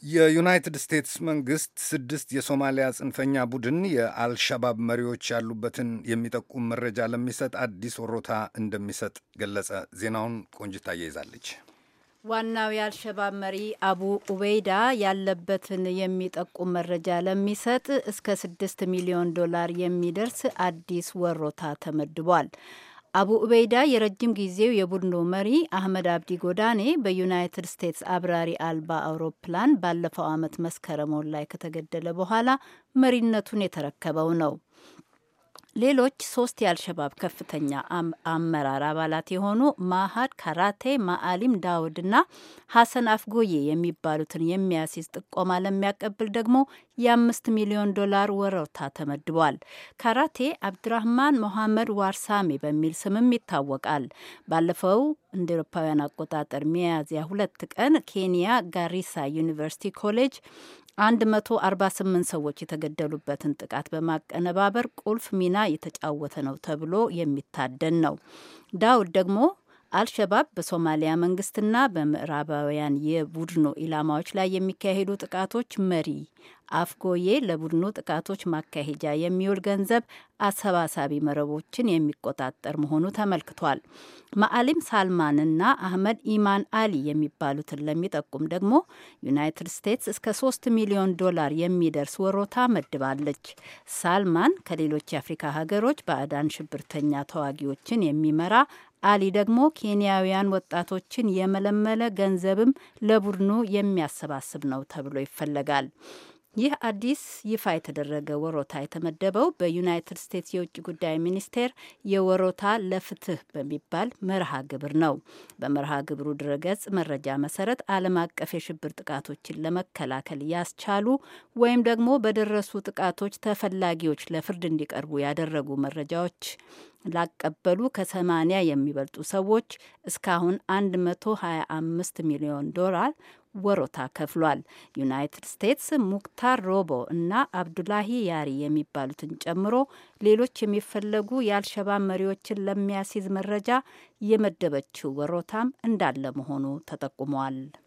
የዩናይትድ ስቴትስ መንግስት ስድስት የሶማሊያ ጽንፈኛ ቡድን የአልሻባብ መሪዎች ያሉበትን የሚጠቁም መረጃ ለሚሰጥ አዲስ ወሮታ እንደሚሰጥ ገለጸ። ዜናውን ቆንጅታ ይዛለች። ዋናው የአልሸባብ መሪ አቡ ኡበይዳ ያለበትን የሚጠቁም መረጃ ለሚሰጥ እስከ ስድስት ሚሊዮን ዶላር የሚደርስ አዲስ ወሮታ ተመድቧል። አቡ ኡበይዳ የረጅም ጊዜው የቡድኑ መሪ አህመድ አብዲ ጎዳኔ በዩናይትድ ስቴትስ አብራሪ አልባ አውሮፕላን ባለፈው ዓመት መስከረም ወር ላይ ከተገደለ በኋላ መሪነቱን የተረከበው ነው። ሌሎች ሶስት የአልሸባብ ከፍተኛ አመራር አባላት የሆኑ ማሀድ ካራቴ፣ ማአሊም ዳውድና ሀሰን አፍጎዬ የሚባሉትን የሚያስይዝ ጥቆማ ለሚያቀብል ደግሞ የአምስት ሚሊዮን ዶላር ወሮታ ተመድቧል። ካራቴ አብድራህማን ሞሐመድ ዋርሳሜ በሚል ስምም ይታወቃል። ባለፈው እንደ ኤሮፓውያን አቆጣጠር ሚያዝያ ሁለት ቀን ኬንያ ጋሪሳ ዩኒቨርሲቲ ኮሌጅ 148 ሰዎች የተገደሉበትን ጥቃት በማቀነባበር ቁልፍ ሚና የተጫወተ ነው ተብሎ የሚታደን ነው። ዳውድ ደግሞ አልሸባብ በሶማሊያ መንግስትና በምዕራባውያን የቡድኑ ኢላማዎች ላይ የሚካሄዱ ጥቃቶች መሪ፣ አፍጎዬ ለቡድኑ ጥቃቶች ማካሄጃ የሚውል ገንዘብ አሰባሳቢ መረቦችን የሚቆጣጠር መሆኑ ተመልክቷል። ማአሊም ሳልማንና አህመድ ኢማን አሊ የሚባሉትን ለሚጠቁም ደግሞ ዩናይትድ ስቴትስ እስከ ሶስት ሚሊዮን ዶላር የሚደርስ ወሮታ መድባለች። ሳልማን ከሌሎች የአፍሪካ ሀገሮች ባዕዳን ሽብርተኛ ተዋጊዎችን የሚመራ አሊ ደግሞ ኬንያውያን ወጣቶችን የመለመለ ገንዘብም ለቡድኑ የሚያሰባስብ ነው ተብሎ ይፈለጋል። ይህ አዲስ ይፋ የተደረገ ወሮታ የተመደበው በዩናይትድ ስቴትስ የውጭ ጉዳይ ሚኒስቴር የወሮታ ለፍትህ በሚባል መርሃ ግብር ነው። በመርሃ ግብሩ ድረገጽ መረጃ መሰረት ዓለም አቀፍ የሽብር ጥቃቶችን ለመከላከል ያስቻሉ ወይም ደግሞ በደረሱ ጥቃቶች ተፈላጊዎች ለፍርድ እንዲቀርቡ ያደረጉ መረጃዎች ላቀበሉ ከሰማኒያ የሚበልጡ ሰዎች እስካሁን 125 ሚሊዮን ዶላር ወሮታ ከፍሏል። ዩናይትድ ስቴትስ ሙክታር ሮቦ እና አብዱላሂ ያሪ የሚባሉትን ጨምሮ ሌሎች የሚፈለጉ የአልሸባብ መሪዎችን ለሚያስይዝ መረጃ የመደበችው ወሮታም እንዳለ መሆኑ ተጠቁሟል።